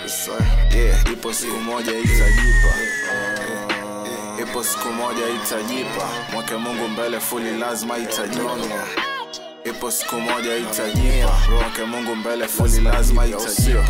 yeah, ipo siku moja itajipa ipo siku moja itajipa mwake mungu mbele fuli lazima itajipa ipo siku moja itajipa mwake mungu mbele fuli lazima itajipa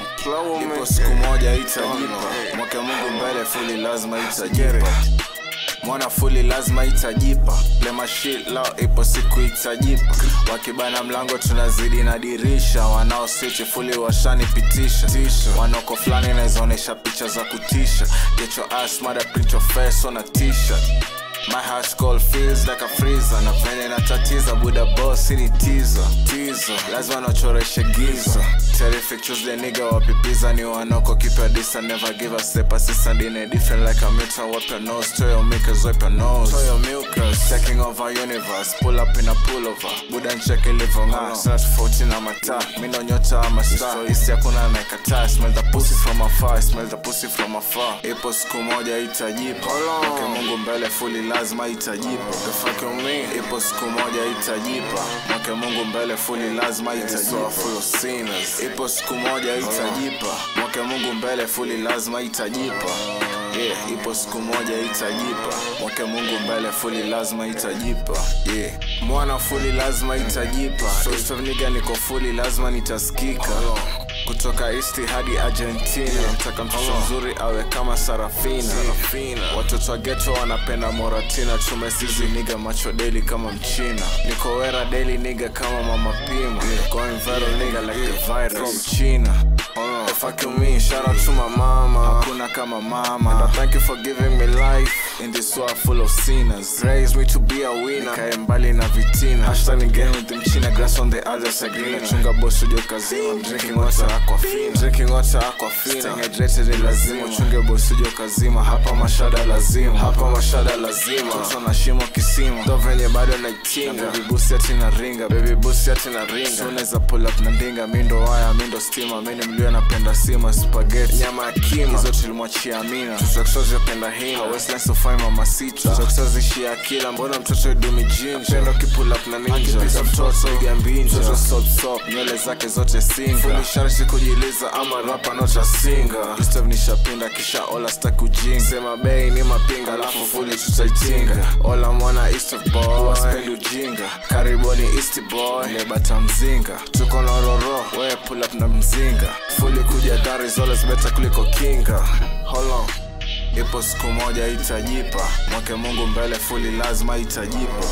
ipo siku moja itajipa mwake mungu mbele fuli lazima itajipa mwana fuli lazima itajipa lema shit lao ipo siku itajipa wakibana mlango tunazidi na dirisha wanaositi fuli washanipitisha wanoko fulani inawezaonyesha picha za kutisha get your ass mother print your face on a t-shirt My high school feels like a freezer na venye natatiza buda boss ni teaser teaser lazima nachoreshe giza terrific Tuesday nigga wapipiza ni wanoko keep your distance never give a step assistant in a different like a mutant wipe your nose to your milkers wipe your nose to your milkers taking over universe pull up in a pullover buda ncheke livong'aa sina tofauti na mataa mi ndo nyota ama star isi hakuna naikataa smell the pussy from afar smell the pussy from afar ipo siku moja itajipa Mweke mungu mbele fuli lazima itajipa The fuck you mean? ipo siku moja itajipa mwake mungu mbele fuli lazima itajipa full of sinners ipo siku moja itajipa mwake mungu mbele fuli lazima itajipa yeah, ipo siku moja itajipa mwake mungu mbele fuli lazima itajipa yeah. mwana fuli lazima itajipa so niga niko fuli lazima nitaskika kutoka east hadi argentina mtaka mtoto mzuri awe kama sarafina watoto wa geto wanapenda moratina tumesizi niga macho deli kama mchina niko wera deli niga kama mama pima going viral niga like the virus from china The fuck you mean? Shout out to my mama. Hakuna kama mama. And I thank you for giving me life in this world full of sinners. Raise me to be a winner. Nikae mbali na vitina. Hashtag again with them china grass on the other side. Green. Chunga boss ujo kazima. I'm drinking water aquafina. Drinking water aquafina. Staying hydrated ni lazima. Chunge boss ujo kazima. Hapa mashada lazima. Hapa mashada lazima. Toto na shimo kisima. Ndo venye bado naitinga. Baby busi ati na ringa. Baby busi ati na ringa. So unaweza pull up na ndinga. Mindo waya, mindo stima. Mini mlio napenda sima spaghetti nyama ya kima hizo tulimwachia amina tutakutozipenda hina weslasofai mama sita tutakutazishia kila mbona mtoto idumi jinja pendo kipull up na ninja akipita mtoto iga mbinja mtoto stop stop nywele zake zote singa fundi sharti kujiliza ama rapa nota singa Gustav nishapinda kisha ola staki ujinga sema bei ni mapinga alafu fuli tutaitinga ola mwana east boy waspendi ujinga karibuni east boy nebata mzinga tuko na roro we pull up na mzinga fuli kuja dar is always better kuliko kinga hold on ipo siku moja itajipa mwake mungu mbele fuli lazima itajipa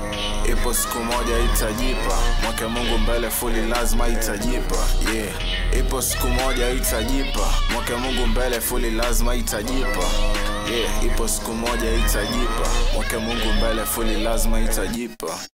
ipo siku moja itajipa mwake mungu mbele fuli lazima itajipa yeah ipo siku moja itajipa mwake mungu mbele fuli lazima itajipa yeah ipo siku moja itajipa mwake mungu mbele fuli lazima itajipa